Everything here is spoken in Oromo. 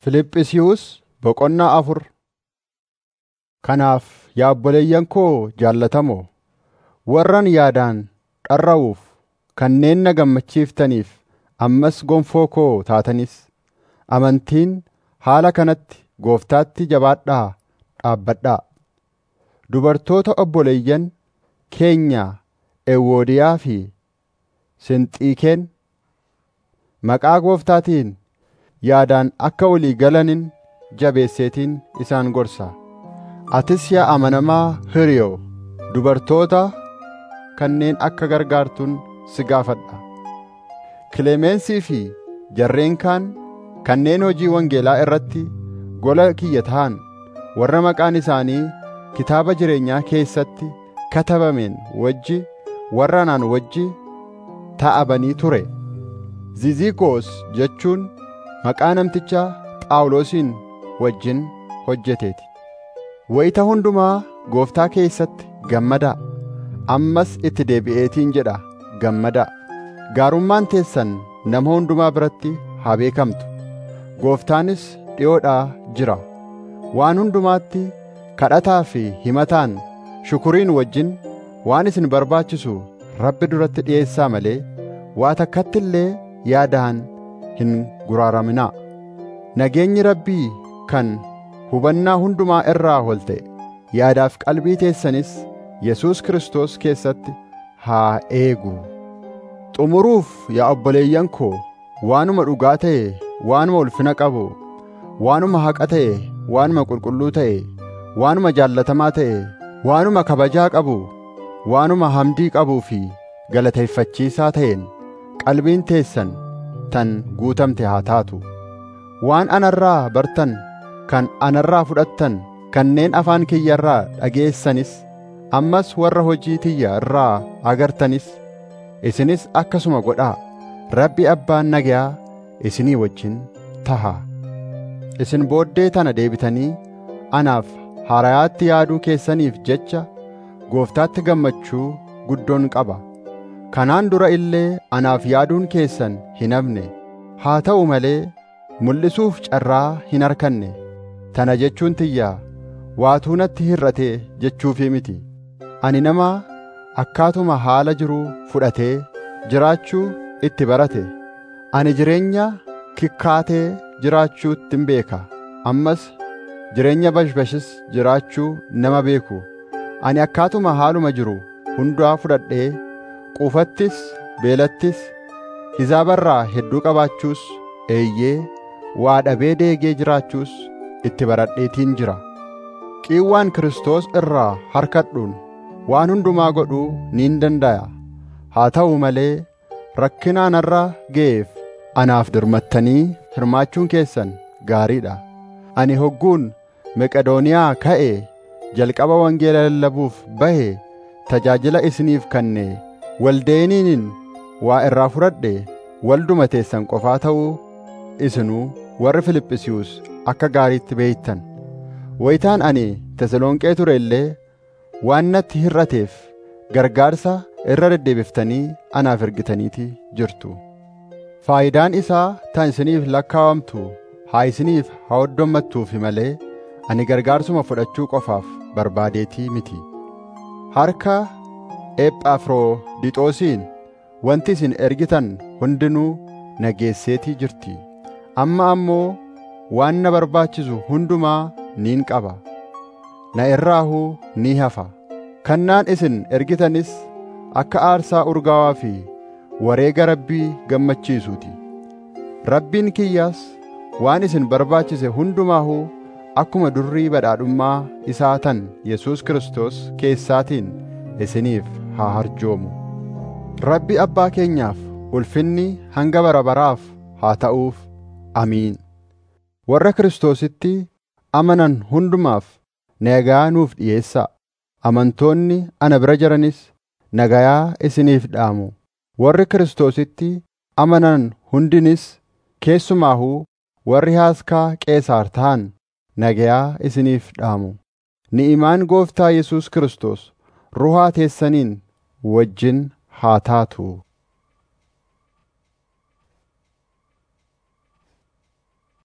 Fiiliphisiyuus boqonnaa afur Kanaaf yaa obboleeyyan koo jaallatamoo warran yaadaan dharra'uuf kanneen na gammachiiftaniif ammas gonfoo koo taatanis amantiin haala kanatti gooftaatti jabaadhaa dhaabbadhaa dubartoota obboleeyyan keenya Ewwoodiyaa fi Sinxiiqeen maqaa gooftaatiin yaadaan akka walii galanin jabeesseetiin isaan gorsa atis yaa amanamaa hiriyoo dubartoota kanneen akka gargaartuun si gaafadha Kilemeensii fi jarreen kaan kanneen hojii wangeelaa irratti gola kiyya ta'an warra maqaan isaanii kitaaba jireenyaa keessatti katabameen wajji warra anaan wajji ta'abanii ture Ziziqoos jechuun maqaa namticha Phaawulosiin wajjin hojjeteeti wayita hundumaa gooftaa keessatti gammadaa ammas itti deebi'eetiin jedha gammadaa gaarummaan teessan nama hundumaa biratti haa beekamtu gooftaanis dhi'oodhaa jira waan hundumaatti kadhataa fi himataan shukuriin wajjin waan isin barbaachisu rabbi duratti dhi'eessaa malee waa takkatti illee yaadaan hin guraaraminaa nageenyi rabbii kan hubannaa hundumaa irraa ol ta'e yaadaaf qalbii teessanis Yesuus Kiristoos keessatti haa eegu xumuruuf yaa obboleeyyan koo waanuma dhugaa ta'e waanuma ulfina qabu waanuma haqa ta'e waanuma qulqulluu ta'e waanuma jaallatamaa ta'e waanuma kabajaa qabu waanuma hamdii qabuu fi galateeffachiisaa ta'een qalbiin teessan tan guutamte haa taatu waan anarraa bartan kan anarraa fudhattan kanneen afaan kiyya irraa dhageessanis ammas warra hojii tiyya irraa agartanis isinis akkasuma godhaa rabbi abbaan nagayaa isinii wajjin taha isin booddee tana deebitanii anaaf harayaatti yaaduu keessaniif jecha gooftaatti gammachuu guddoon qaba kanaan dura illee anaaf yaaduun keessan hin hafne haa ta'u malee mul'isuuf carraa hin arkanne tana jechuun tiyyaa waatuu natti hir'ate jechuufii miti ani nama akkaatuma haala jiruu fudhatee jiraachuu itti barate ani jireenya kikkaatee jiraachuuttin beeka ammas jireenya bashbashis jiraachuu nama beeku ani akkaatuma haaluma jiru hundaa fudhadhee quufattis beelattis hizaabarraa hedduu qabaachuus eeyyee waa dhabee deegee jiraachuus itti baradheetiin jira qiiwwaan Kiristoos irraa harkadhuun waan hundumaa godhuu niin danda'a haa ta'u malee rakkina anarra ga'eef anaaf dirmattanii hirmaachuun keessan gaariidha ani hogguun meqedooniyaa ka'e jalqaba wangeela lallabuuf bahe tajaajila isiniif kanne waldeeniin waa irraa fudhadhe walduma teessan qofaa ta'uu isinuu warri Filiphisiiyuus akka gaariitti beeytan wayitaan ani Tesalonqee ture illee waan natti hir'ateef gargaarsa irra deddeebiftanii anaaf ergitaniiti jirtu faayidaan isaa tan isiniif lakkaawamtu haa isiniif haa hoddommattuufi malee ani gargaarsuma fudhachuu qofaaf barbaadeetii miti harka Ephafroodixoosiin wanti isin ergitan hundinuu nageesseetii jirti amma ammoo waan na barbaachisu hundumaa niin qaba na irraahuu ni hafa kannaan isin ergitanis akka aarsaa urgaawaa fi wareega rabbii gammachiisuuti rabbiin kiyyaas waan isin barbaachise hundumaahuu akkuma durrii badhaadhummaa isaa tan Yesuus Kiristoos keessaatiin isiniif haa harjoomu rabbi abbaa keenyaaf ulfinni hanga bara baraaf haa ta'uuf amiin warra Kiristoositti amanan hundumaaf nagayaa nuuf dhi'eessaa amantoonni ana bira jiranis nagayaa isiniif dhaamu warri Kiristoositti amanan hundinis keessumaahuu warri haaskaa qeesaar ta'an nagayaa isiniif dhaamu ni'imaan gooftaa Yesuus Kiristoos ruhaa teessaniin wajjin haa taatu